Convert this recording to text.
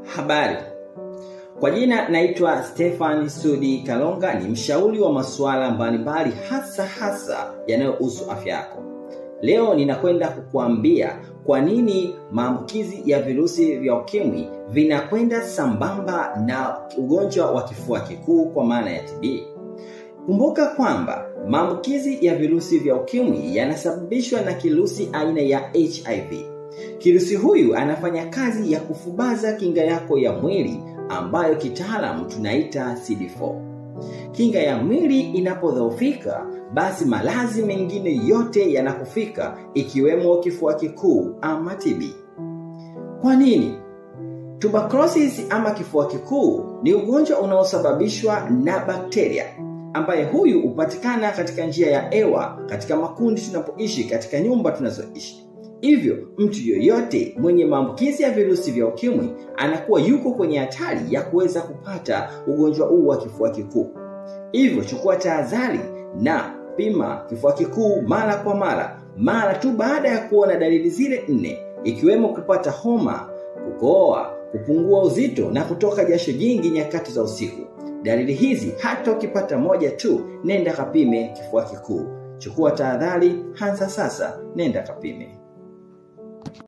Habari, kwa jina naitwa Stefan Sudi Kalonga, ni mshauri wa masuala mbalimbali hasa hasa yanayohusu afya yako. Leo ninakwenda kukuambia kwa nini maambukizi ya virusi vya ukimwi vinakwenda sambamba na ugonjwa wa kifua kikuu kwa maana ya TB. Kumbuka kwamba maambukizi ya virusi vya ukimwi yanasababishwa na kirusi aina ya HIV. Kirusi huyu anafanya kazi ya kufubaza kinga yako ya mwili ambayo kitaalamu tunaita CD4. Kinga ya mwili inapodhoofika, basi maradhi mengine yote yanakufika ikiwemo kifua kikuu ama TB. Kwa nini? Tuberculosis ama kifua kikuu ni ugonjwa unaosababishwa na bakteria ambaye huyu hupatikana katika njia ya hewa katika makundi tunapoishi katika nyumba tunazoishi. Hivyo mtu yoyote mwenye maambukizi ya virusi vya ukimwi anakuwa yuko kwenye hatari ya kuweza kupata ugonjwa huu wa kifua kikuu. Hivyo chukua tahadhari na pima kifua kikuu mara kwa mara, mara tu baada ya kuona dalili zile nne, ikiwemo kupata homa, kukohoa, kupungua uzito na kutoka jasho jingi nyakati za usiku. Dalili hizi hata ukipata moja tu, nenda kapime kifua kikuu. Chukua tahadhari, anza sasa, nenda kapime.